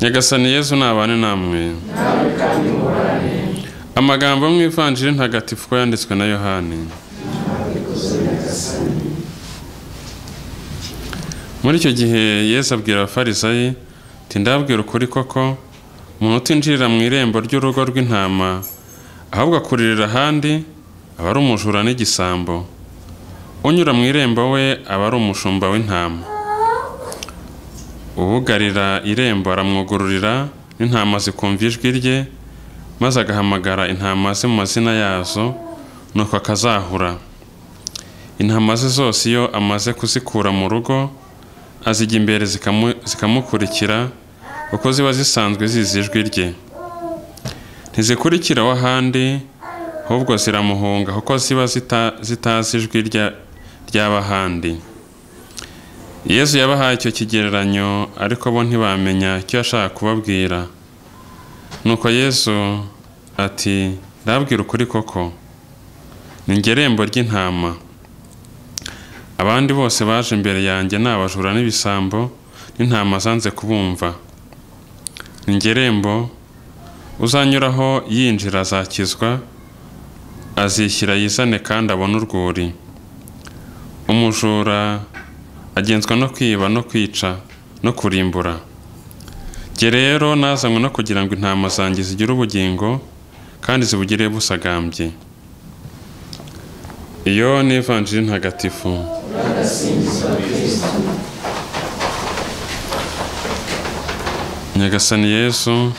nyagasani yezu ntabane namwe amagambo mu ivanjiri ntagatifu ko yanditswe na yohani muri icyo gihe yesu abwira abafarisayi ati ndabwira ukuri koko umuntu utinjirira mu irembo ry'urugo rw'intama ahubwo akuririra ahandi aba ari umujura n'igisambo unyura mu irembo we aba ari umushumba w'intama ubugarira irembo aramwugururira n'intama zikumva ijwi rye maze agahamagara intama ze mu mazina yazo nuko akazahura intama ze zose iyo amaze kuzikura mu rugo azijya imbere zikamukurikira kuko ziba zisanzwe zizi ijwi rye ntizikurikira ahandi ahubwo ziramuhunga kuko ziba zitazi ijwi ry'abahandi yezu yabahaye icyo kigereranyo ariko bo ntibamenya icyo yashaka kubabwira nuko yesu ati ndabwira ukuri koko ni ngerembo ry'intama abandi bose baje imbere yanjye ni abajura n'ibisambo n'intama zanze kubumva ni ngerembo uzanyuraho yinjira azakizwa azishyira yizane kandi abone urwuri umujura agenzwa no kwiba no kwica no kurimbura jye rero nazanywe no kugira ngo intama zanjye zigire ubugingo kandi zibugire busagambye iyo ni ivanjiri ntagatifu nyagasani yesu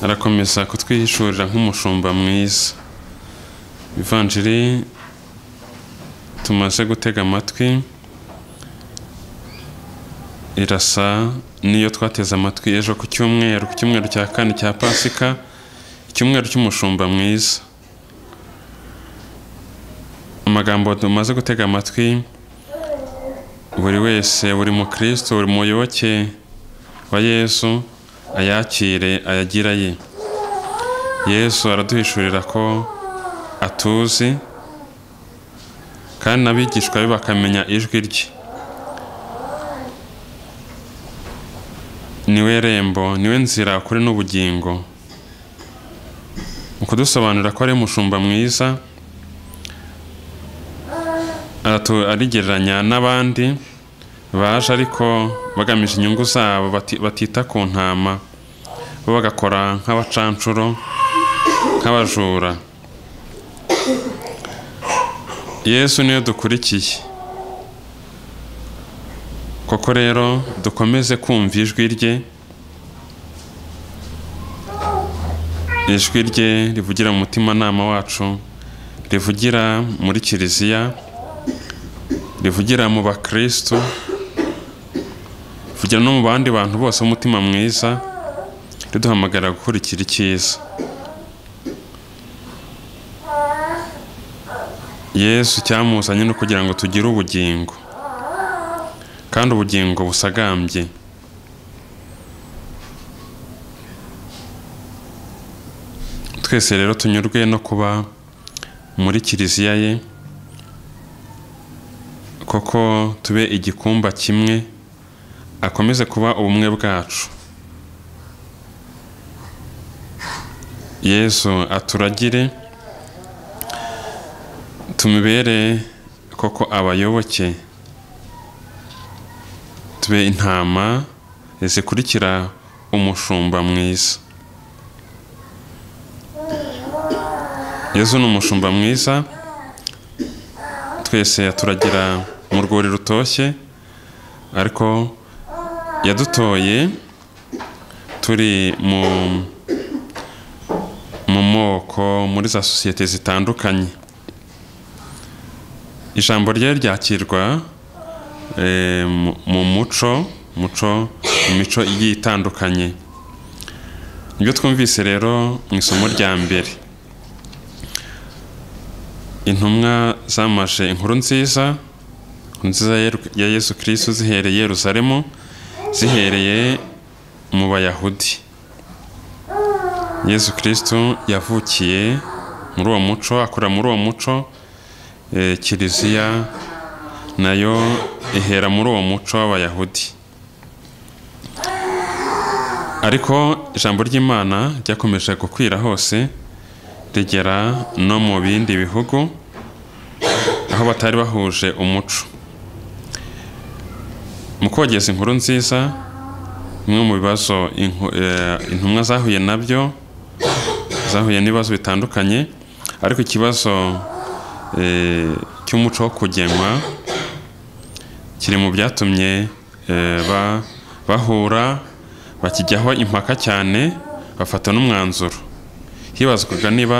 arakomeza kutwihishurira nk'umushumba mwiza ivanjiri tumaze gutega amatwi irasa niyo twateze amatwi ejo ku cyumweru ku cyumweru cya kane cya pasika icyumweru cy'umushumba mwiza amagambo tumaze gutega amatwi buri wese buri mukristo buri muyoboke wa yesu ayakire ayagira ye yesu araduhishurira ko atuzi kandi n'abigishwa be bakamenya ijwi rye niwe rembo niwe nzira kuri n'ubugingo mu kudusobanurira ko ari umushumba mwiza arigereranya n'abandi baje ariko bagamije inyungu zabo batita ku ntama bo bagakora nk'abacanshuro nk'abajura yesu niyo dukurikiye koko rero dukomeze kumva ijwi rye ijwi rye rivugira mu mutimanama wacu rivugira muri kiliziya rivugira mu bakirisitu rivugira no mu bandi bantu bose umutima mwiza riduhamagara gukurikira icyiza yesu cyamuzanye no kugira ngo tugire ubugingo kandi ubugingo busagambye twese rero tunyurwe no kuba muri kiliziya ye koko tube igikumba kimwe akomeze kuba ubumwe bwacu yesu aturagire tumubere koko abayoboke tube intama zikurikira umushumba mwiza yezu ni umushumba mwiza twese turagira mu rwuri rutoshye ariko yadutoye turi mu moko muri za sosiyete zitandukanye ijambo rye ryakirwa mu muco muco mu mico igiye itandukanye ibyo twumvise rero mu isomo rya mbere intumwa zamashe inkuru nziza inkuru nziza ya yesu kirisitu zihereye i yerusalemu zihereye mu bayahudi yesu kirisitu yavukiye muri uwo muco akura muri uwo muco eh, kiliziya nayo ihera muri uwo muco w'abayahudi ariko ijambo ry'imana ryakomeje gukwira hose rigera no mu bindi bihugu aho batari bahuje umuco mu kogeza inkuru nziza bimwe mu bibazo inku- eh, intumwa zahuye nabyo zahuye n'ibibazo bitandukanye ariko ikibazo eh, cy'umuco wo kugenwa kiri mu byatumye eh, ba- bahura bakijyaho impaka cyane bafata n'umwanzuro hibazwaga niba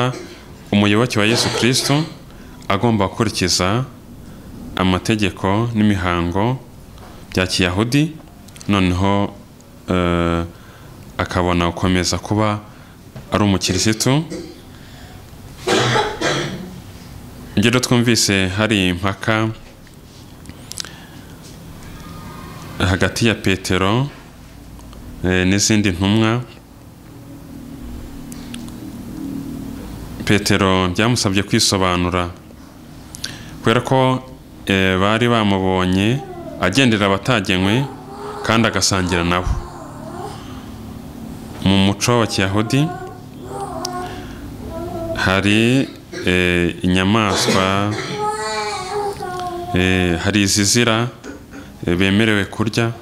umuyoboke wa yesu kirisito agomba gukurikiza amategeko n'imihango bya kiyahudi noneho eh, akabona gukomeza kuba ari umukirisitu ibyo rero twumvise hari impaka hagati ya petero eh, n'izindi ntumwa petero byamusabye kwisobanura kubera ko eh, bari bamubonye agendera abatagenywe kandi agasangira nabo mu muco wa kiyahudi hari eh, inyamaswa eh, hari izizira eh, bemerewe kurya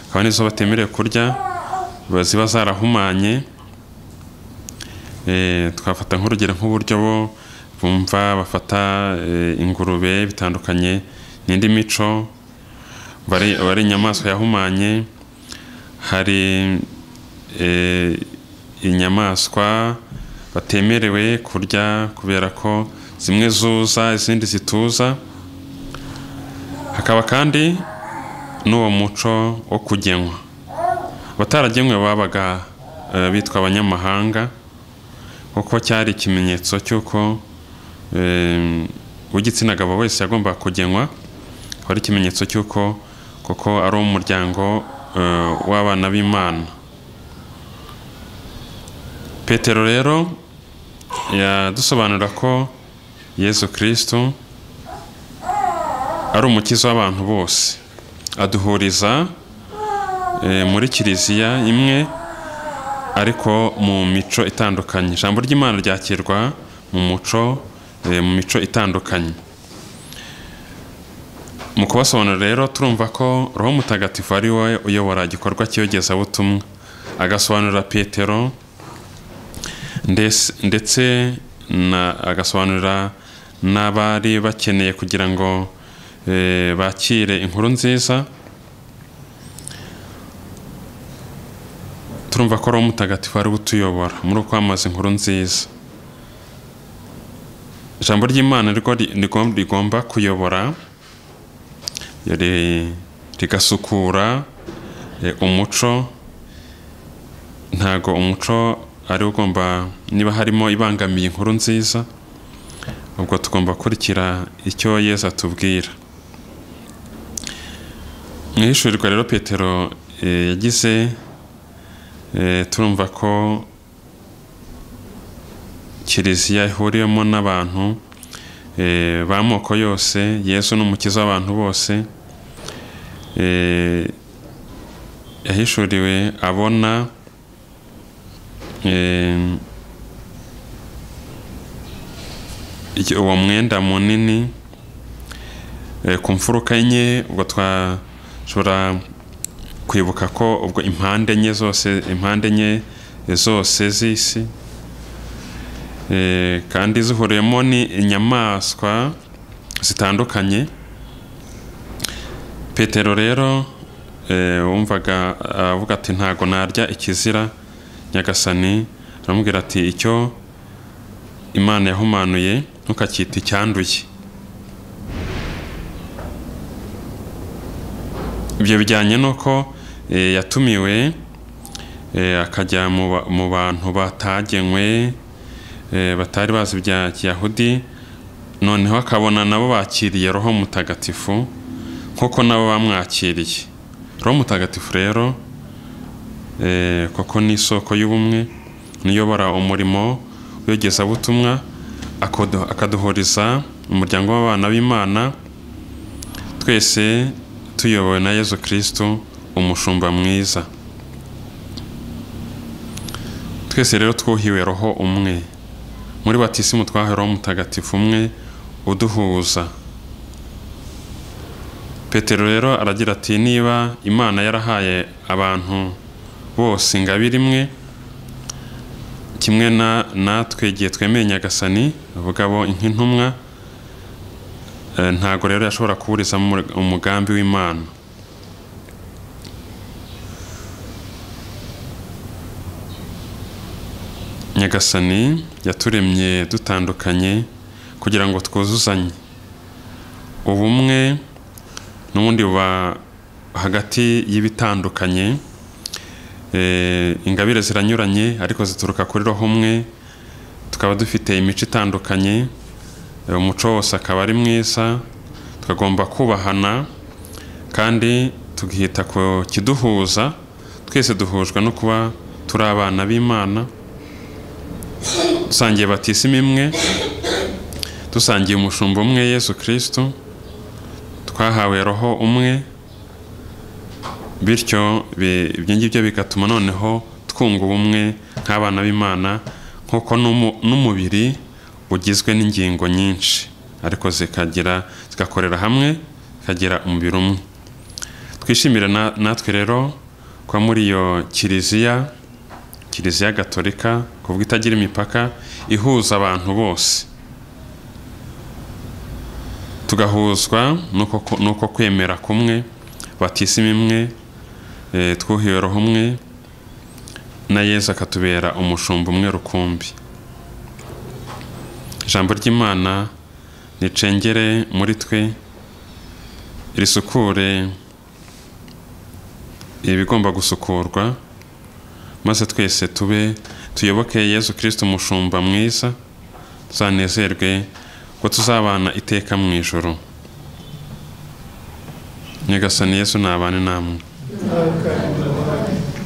hakaba n'izo batemerewe kurya ziba zarahumanye Eh, twafata nk'urugero nk'uburyo bo bumva bafata eh, ingurube bitandukanye n'indi mico bari bari inyamaswa yahumanye hari eh, inyamaswa batemerewe kurya kubera ko zimwe zuza izindi zituza hakaba kandi n'uwo muco wo kugenwa abataragenwe babaga eh, bitwa abanyamahanga kuko cyari ikimenyetso cy'uko em, uw'igitsina gabo wese yagombaga kugenwa akaba ari ikimenyetso cy'uko koko ari umuryango eh, w'abana b'imana petero rero yadusobanurira ko yesu kirisito ari umukiza w'abantu bose aduhuriza eh, muri kiliziya imwe ariko mu mico itandukanye ijambo ry'imana ryakirwa mu muco eh, mu mico itandukanye mu kubasobanurira rero turumva ko roho mutagatifu ari we uyobora igikorwa cy'iyogezabutumwa agasobanurira petero ndes- ndetse na- agasobanurira n'abari bakeneye kugira ngo eh, bakire inkuru nziza turumva ko roho mutagatifu ari we utuyobora muri uko kwamamaza inkuru nziza ijambo ry'imana rwo ri- rigom- rigomba kuyobora ri- rigasukura eh, umuco ntago umuco ari wo ugomba niba harimo ibangamiye inkuru nziza ubwo tugomba gukurikira icyo yesu atubwira mu ihishurirwa rero petero eh, yagize Eh, turumva ko kiliziya ihuriyemo n'abantu eh, b'amoko yose yesu ni umukiza w'abantu bose eh, yahishuriwe abona eh, iki- uwo mwenda munini eh, ku mfuruka enye ubwo twashobora kwibuka ko ubwo impande enye zose impande enye zose z'isi eh, kandi zihuriyemo ni inyamaswa zitandukanye petero rero eh, wumvaga avuga ati ntago narya ikizira nyagasani aramubwira ati icyo imana yahumanuye ntukacyita icyanduye ibyo bijyanye n'uko eh, yatumiwe eh, akajya mu ba- mu bantu batagenywe eh, batari bazi ibya kiyahudi noneho akabona nabo bakiriye roho mutagatifu nk'uko nabo bamwakiriye roho mutagatifu rero eh, koko ni isoko y'ubumwe niyobora umurimo w'iyogezabutumwa akodo- akaduhuriza umuryango w'abana b'imana twese tuyobowe na yezu kirisitu umushumba mwiza twese rero twuhiwe roho umwe muri batisimu twahawe roho mutagatifu umwe uduhuza petero rero aragira ati niba imana yarahaye abantu bose ingabire imwe kimwe na natwe igihe twemeye nyagasani bavuga bo nk'intumwa eh, ntago rero yashobora kuburizamo umur- umugambi w'imana nyagasani yaturemye dutandukanye kugira ngo twuzuzanye ubumwe n'ubundi buba hagati y'ibitandukanye Eh, ingabire ziranyuranye ariko zituruka kuri roho umwe tukaba dufite imico itandukanye eh, umuco wose akaba ari mwiza tukagomba kubahana kandi tukita ku kiduhuza twese duhujwe no kuba turi abana b'imana dusangiye batisima imwe dusangiye umushumba umwe yesu kirisitu twahawe roho umwe bityo bi- ibyo ngibyo bigatuma noneho twunga ubumwe nk'abana b'imana nk'uko n'umu- n'umubiri ugizwe n'ingingo nyinshi ariko zikagira zigakorera hamwe zikagira umubiri umwe twishimire na- natwe rero kuba muri iyo kiliziya kiliziya gatolika kuvuga itagira imipaka ihuza abantu bose tugahuzwa n'uko ku- n'uko kwemera kumwe batisima imwe eh, twuhiwe roho umwe na yesu akatubera umushumba umwe rukumbi ijambo ry'imana ricengere muri twe risukure ibigomba gusukurwa maze twese tube tuyoboke yesu kirisito umushumba mwiza tuzanezerwe ko tuzabana iteka mu ijoro nyagasani yesu nabane namwe Amen.